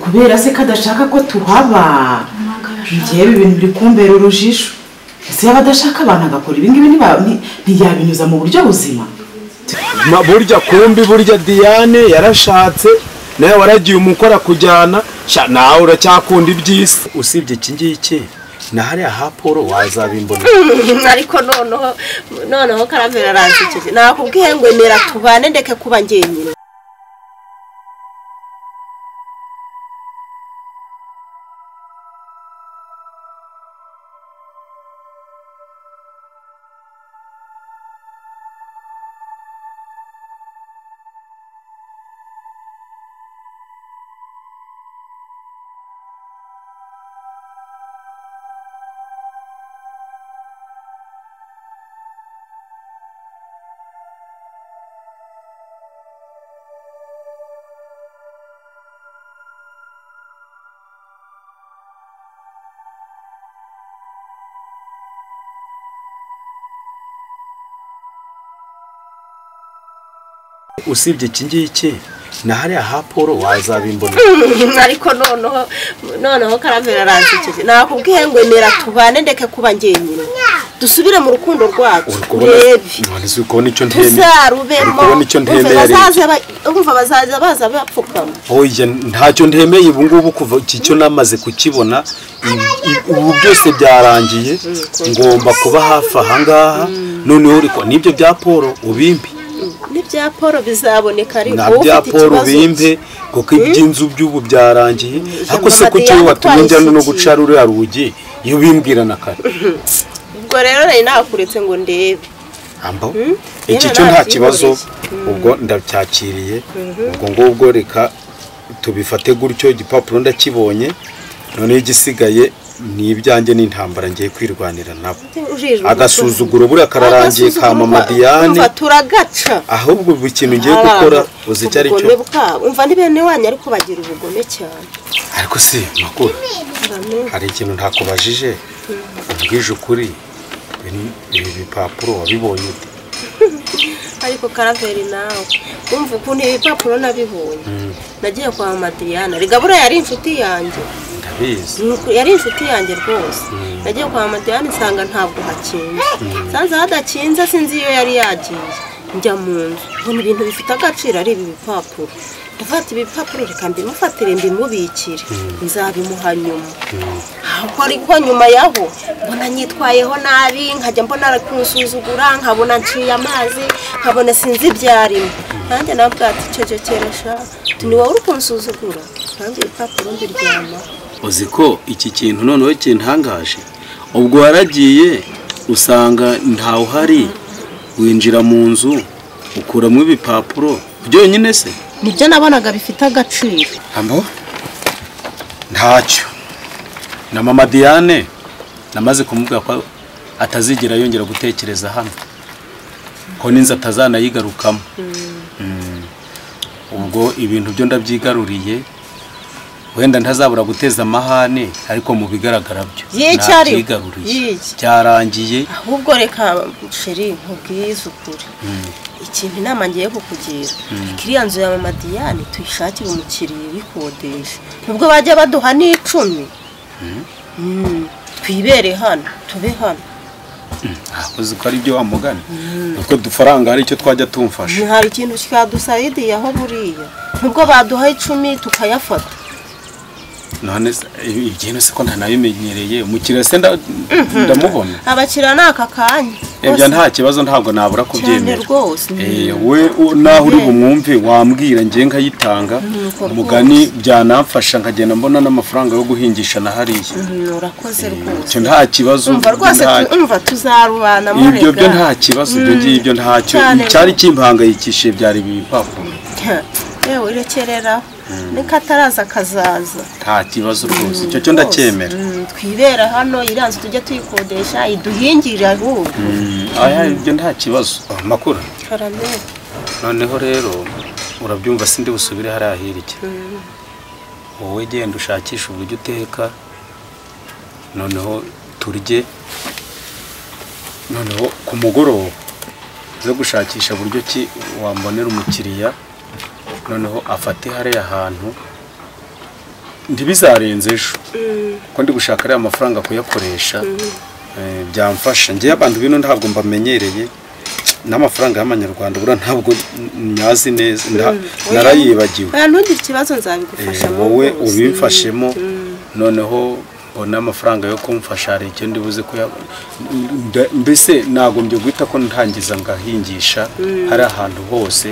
kubera se ko adashaka ko tuhaba ngewe ibintu biri kumbera urujijo ese yaba adashaka abantu agakora ibingibi ntiyabinyuza mu buryo buzima burya kumbi burya diane yarashatse nawe waragiye umukora kujyana nawe uracyakunda iby'isi usibye iki ngiki na hariya ha paul wazabimbona ariko noneho noneho karavera aransekeje nakubwiye ngo emera tubane ndeke kuba ngenyine usibye iki ngiki na hariya ha paul wazabimbona ariko noneho noneho karavera aransekeje nakubwiye ngo emera tubane ndeke kuba ngenyine dusubire mu rukundo rwacu uri kubona none uri kubona icyo ntemeye uri tuzarubemo kubona icyo ntemeye umva bazaza baza bapfukama oya ntacyo ntemeye ubu ngubu kuva iki cyo namaze kukibona i- i- ubu byose byarangiye ngomba kuba hafi aha ngaha noneho uri ko n'ibyo bya paul ubimpe n'ibya paul bizaboneka ariko na bya ufite paul ikibazo ubimpe kuko iby'inzu by'ubu byarangiye ariko se Ijambo ko Madiyane icyo watumye njya no twayisigiye. guca ruriya rugi iyo ubimbwirana kare ubwo rero nari nakuretse ngo ndebe ambo Mm. iki Nyine cyo nta ntabyihoreye. kibazo ubwo ndacyakiriye ubwo ngubwo reka tubifate gutyo igipapuro ndakibonye noneho igisigaye ni ibyanjye n'intambara ngiye kwirwanira nabo Urijwe agasuzuguro buriya kararangiye ka Agasuzuguro mama ka- diane umva turagaca ahubwo buri kintu ngiye gukora uzi icyo ari ubugome cyo bwabo umva ni bene wanyu ariko bagira ubugome cyane ariko si makuru hari ikintu ntakubajije umbwije ukuri ibi- ibi bipapuro wabibonye ute ariko karaveri nawe umva ukuntu ibipapuro nabibonye nagiye kwa madiriyana rigabura yari inshuti yanjye ndabizi Nuko yari inshuti yanjye rwose nagiye kwa madiyane nsanga ntabwo hakinze nsanze hadakinze sinzi iyo yari yagiye njya mu nzu mbona ibintu bifite agaciro ari ibi bipapuro ndafata ibipapuro reka mbimufatire mbimubikire nzabimuha nyuma ahubwo ariko nyuma yaho mbona nyitwayeho nabi nkajya mbona ari kunsuzugura nkabona nciye amazi nkabona sinzi ibyarimo nanjye nawe bwati icyo cyo keresha ni wowe uri kunsuzugura nanjye ibipapuro mbiryamaho uzi ko iki kintu noneho kintangaje ubwo waragiye usanga ntawe uhari winjira mu nzu ukuramo ibipapuro byonyine se nibyo nabonaga bifite agaciro Ambo? Ntacyo. Na mama Diane namaze kumubwira ko atazigera yongera gutekereza hano. Ko ninzi atazanayigarukamo. Mm. Ubwo ibintu byo ndabyigaruriye wenda ntazabura guteza amahane ariko mu bigaragara byo Y'icyari? nabyigaruriye. Y'iki? byarangiye ahubwo reka sheri nkubwize ukuri ikintu inama ngiye kukugira kiriya nzu ya mama Diane tuyishakire umukiriya uyikodesha nubwo bajya baduha n'icumi Mm, twibere hano tube hano akoze ko ari byo wamugana kuko dufaranga hari icyo twajya tumfasha hari ikintu cyadusayidi aho buriya nubwo baduha icumi tukayafata none se ibi bintu se ko ntanabimenyereye umukiriya se nda- ndamubona abakiriya ni aka kanya ibyo nta kibazo ntabwo nabura cyane kubyemera rwose Eh, we u- naho uri Yego. bumwumve wambwira ngiye nkayitanga Nuko umugani byanamfasha nkagenda mbona n'amafaranga yo guhingisha na hariya Mm, urakoze rwose icyo nta kibazo umva rwose nta- tu- umva tuzarubana ibyo byo nta kibazo ibyo ngibyo ntacyo Cyane. cyari kimpangayikishije byari ibi bipapuro yewe urekerera niko ataraza akazaza nta kibazo rwose icyo cyo ndacyemera Mm, twibera hano iranze tujye tuyikodesha iduhingire ahubwo Mm, aya ibyo nta kibazo Ah, makuru karamera noneho rero urabyumva sindi busubire hariya hirya wowe genda ushakisha uburyo uteka noneho turye noneho ku mugoroba uze gushakisha buryo ki wambonera umukiriya noneho afate hariya hantu ntibizarenze ejo kuko ndi gushaka ariya mafaranga kuyakoresha eh, byamfasha ngewe abantu bino ntabwo mbamenyereye n'amafaranga y'amanyarwanda buriya ntabwo nyazi neza nta- narayibagiwe oya ntugire ikibazo nzabigufasha Eh, mu wowe rwose. ubimfashemo noneho mbona amafaranga yo kumfasha hari icyo ndibuze kuya nda- mbese nagombye guhita ko ntangiza ngahingisha hari ahantu hose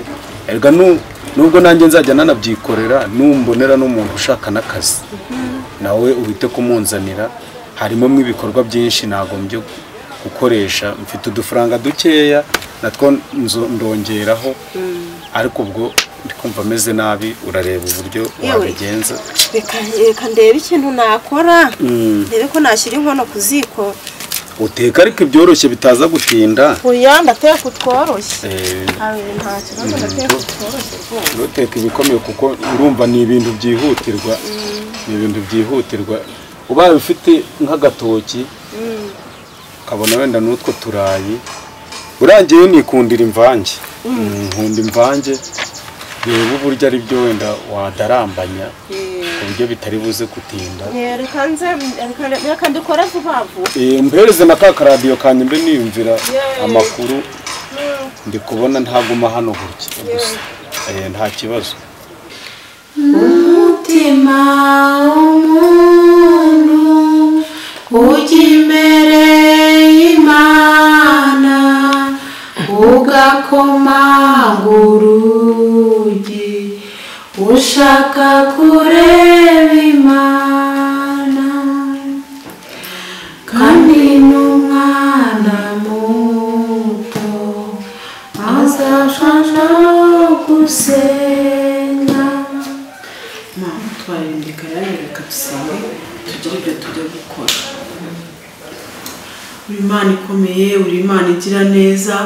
erega nu- nubwo nanjye nzajya nanabyikorera numbonera n'umuntu ushaka n'akazi nawe uhite kumunzanira harimo ibikorwa byinshi nagombye gukoresha mfite udufaranga dukeya natwo nzo- ndongeraho ariko ubwo ndi kumva ameze nabi urareba uburyo Yewe. wabigenza reka reka ndebe ikintu nakora Mm. ndebe ko nashyira inkono ku ziko uteka ariko ibyoroshye bitaza gutinda oya ndateka utworoshye Eh, abe nta kibazo ndateka utworoshye rwose ntuteke ibikomeye kuko urumva ni ibintu byihutirwa ni ibintu byihutirwa ubaye ufite nk'agatoki ukabona wenda n'utwo turayi urangiye nikundira imvange Mm, nkunda imvange reba uburyo ari byo wenda wadarambanya ku buryo bitari buze gutinda Eh, reka nze reka- reka ndikore vuba vuba Eh, mpereze na ka karadiyo kanjye mbe niyumvira Yeee. amakuru ndi kubona ntaguma hano gutya gusa Eh, nta kibazo umutima w'umuntu ujya imbere y'imana ugakomanga urugi ushaka kureba imana kandi n'umwana muto azashasha gusenga mama twarindika rero reka dusenge tugire ibyo tujya gukora uri imana ikomeye uri imana igira neza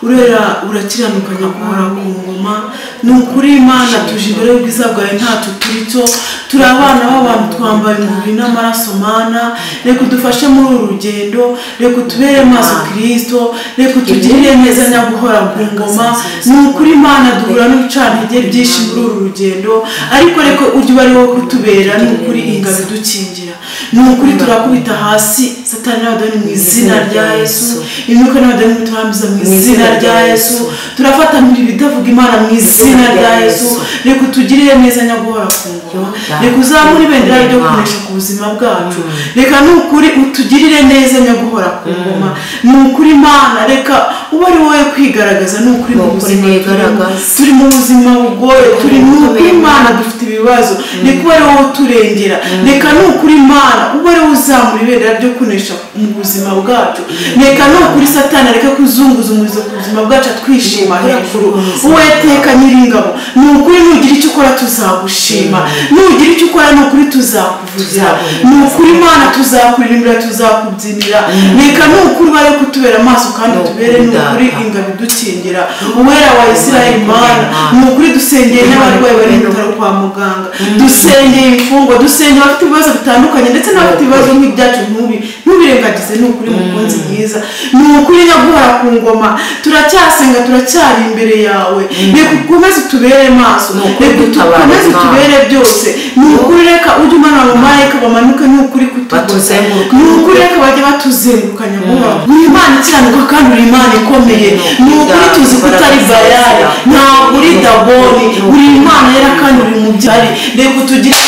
urera urakiranuka nyakubahwa ku ngoma ni ukuri imana tuje imbere y'ubwiza bwawe ntacyo turi cyo turi abana b'abantu twambaye umubiri n'amaraso mana reka udufashe muri uru rugendo reka utubere maso kirisito reka utugirire neza nyakubahwa ku ngoma ni ukuri imana duhura n'ubucantege byinshi muri uru rugendo ariko reka ujye uba ari wowe kutubera ni ukuri ingabo idukingira ni ukuri turakubita hasi satani n'abadoni mu izina rya yesu imyuka n'abadoni turambiza mu izina rya yesu turafatanira ibidavuga imana mu izina rya yesu reka utugirire neza nyaguhora ku ngoma reka uzamure ibendera ryo gukoresha ku buzima bwacu reka ni ukuri utugirire neza nyaguhora ku ngoma ni ukuri imana reka ube ari wowe kwigaragaza ni ukuri mu Ni ukuri buzima turimo nigaragaza. turi mu buzima bugoye turi mu ukuri imana dufite ibibazo reka ube ari wowe uturengera reka ni ukuri imana ube ari wowe uzamura ibendera ryo kunesha mu buzima bwacu reka ni ukuri satana reka kuzunguza umurizo ku buzima bwacu atwishima hejuru uwo yateka nyiringabo ni ukuri nugira icyo ukora tuzagushima nugira icyo ukora ni ukuri tuzakuvugira ni ukuri imana tuzakuririmira tuzakubyinira reka ni ukuri ubare kutubera amaso kandi Ni tubere ni ukudata. ukuri ingabo idukingira uwera wa isirayeli mana Imana. ni ukuri dusengeye n'abarwayi bari mu bitaro kwa muganga dusengeye imfungwa dusengeye abafite ibibazo bitandukanye ndetse n'abafite ibibazo nk'ibyacu ntubi ntubirengagize ni ukuri mukunzi mwiza ni ukuri nyaguhora ku ngoma turacyasenga turacyari imbere yawe reka ukomeze utubere maso Ni ukuri reka dutabara ukomeze Imana. utubere byose ni ukuri reka ujye umanura abamarayika bamanuka ni ukuri kutuguza Batuzenguruka. ni ukuri reka bajya batuzenguruka nyaguhora ni imana ikiranuka kandi uri imana ikomeye ni ukuri tuzi ko utari bayari ntabwo uri dagoni uri imana yera kandi uri mubyari reka utugire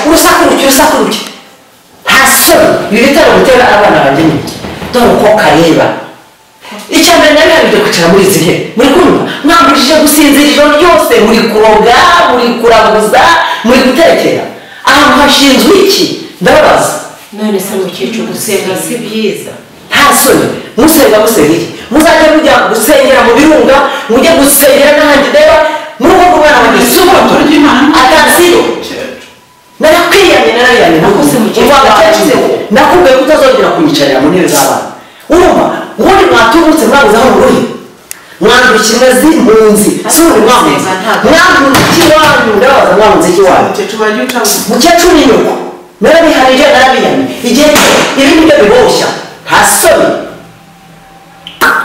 urusakurukira urusakurukira nta soni ibi bitaro bitera abana banjye ni dore uko kareba icya mbere nari nabibye kwicara muri izi ntebe muri kumva mwambujije gusinzira ijoro ryose muri kuroga muri kuraguza muri gutekera ahantu hashinzwe iki ndababaza none se mukecuru gusenga si byiza nta soni musenga musengere muzajya mujya gusengera mu birunga mujye gusengera n'ahandi reba murugo rw'umwana wanjye si umutu ataziyo narakwiyanye narariyanye nakoze mu gihe cy'abakecuru nakubwiye ko utazongera kunyicarira mu ntebe z'abana urumva ubundi mwatubutse mwabuze aho muri mwandukira zi mu nzi si ubu mwabuze mwandukira ikiwanyu ndabaza mwabuze ikiwanyu umukecuru wajya ucaguza mukecuru ni nyoko narabiharije narabiyamye igihe ibi nibyo biboshya nta soni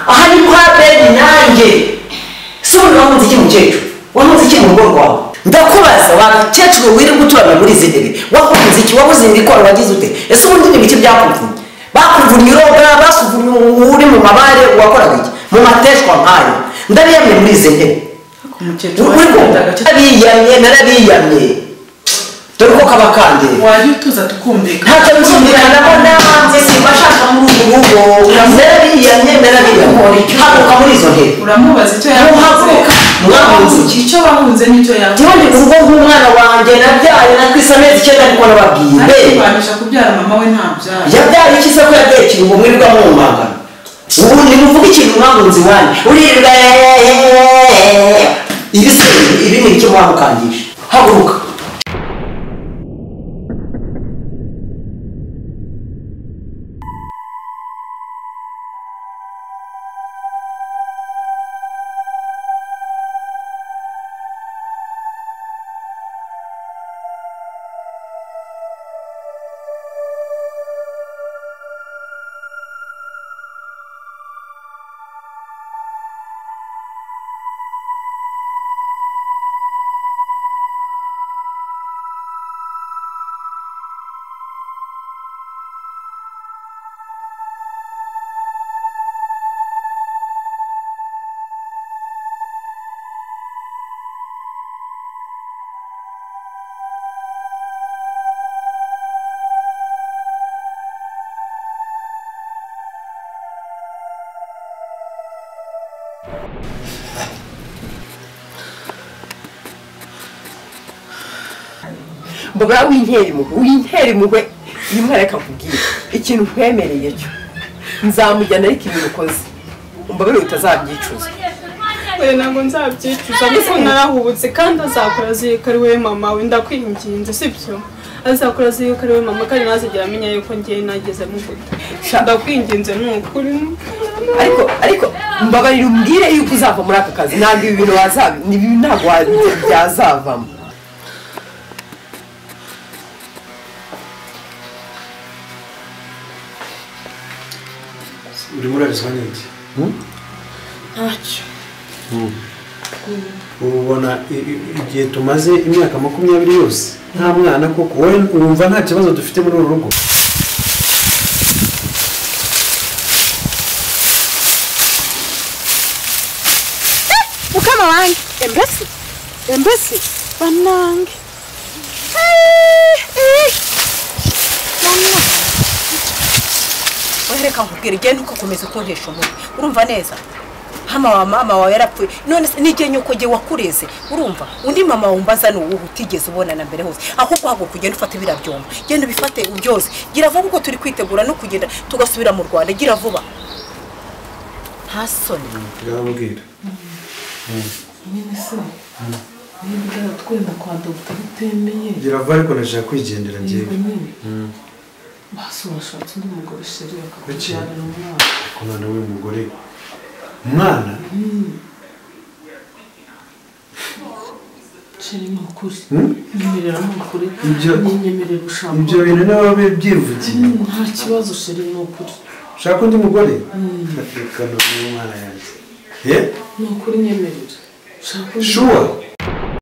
aha ni kwa bene nanjye si ubu wahunze iki mukecuru wahunze iki mu rugo rwawe ndakubaza wakecuru wirirwa uturana muri izi ndimi wakunze iki wabuze imikoro wagize ute ese ubundi ni ibiki byakuvunye bakuvunye uroga basuvunye uri mu mabare wakoraga iki mu mateshwa nkayo ndariyamye muri izi ntebe umukecuru uri kumva wagendaga narabiyamye narabiyamye dore ko kaba kandeye wajya utuza tukumvikana ntacyo nzumvikanamo nanjye simbashaka muri ubu rugo narabiyamye narabiyamye haguka muri izo ntebe uramubaza icyo yavuze Muhaguruka, mwahunze. icyo bahunze nicyo yavuze njyewe ndi urugo nk'umwana wanjye nabyaye natwise amezi icyenda ariko nababwiye ariko mbe banisha kubyara mama we ntabyara yabyaye iki se ko yabyaye ikintu mwirwa mumpangana ubu ni muvuga ikintu mwahunze iwanyu uririrwa ibi se ibi ni icyo mwamukangisha haguruka mbura winkera impuhwe winkera impuhwe uyu mwana reka nkubwire ikintu nkwemereye cyo nzamujyana ariko ibintu ukoze umbabarire utazabyicuza we ntabwo nzabyicuza kuko narahubutse kandi azakora azirikariwe mama we ndakwinginze sibyo azakora azirikariwe mama kandi ntazigera amenya yuko ngiye nageze mu guta ndakwinginze ni ukuri ariko ariko mbabarire umbwire yuko uzava muri aka kazi ntabwo ibi bintu wazabi ibi ntabwo wa- byazavamo urimo urarizwa n'iki ntacyo ubona i- i- igihe tumaze imyaka makumyabiri yose nta mwana koko wowe wumva nta kibazo dufite muri uru rugo mukama wanjye embese embese banange wereka nkubwira igenda ukakomeza ukoresha umutwe urumva neza hano wa mama wawe yarapfuye none se n'igihe nyoko gihe wakureze urumva undi mama wumbaza ni uwuhe utigeze ubonana mbere hose ahubwo ahubwo kugenda ufata biriya byombo genda ubifate byose gira vuba kuko turi kwitegura no kugenda tugasubira mu rwanda gira vuba nta soni ndababwira nyine se niba ugera twenda kwa dogita bitemeye girava ariko ndashaka kwigendera yego ngewe nyine basi washatse undi mugore sheri akakubyarira umwana ku mwana w'uyu mugore umwana sheri ni ukuri Hmm? nyemerera ni ukuri Ibyo- nyemerera ushaka ibyo bintu niba byivugiye Hmm, nta kibazo sheri ni ukuri ushaka undi mugore reka n'umwana yanjye ye ni ukuri nyemerera ushaka undi shuwa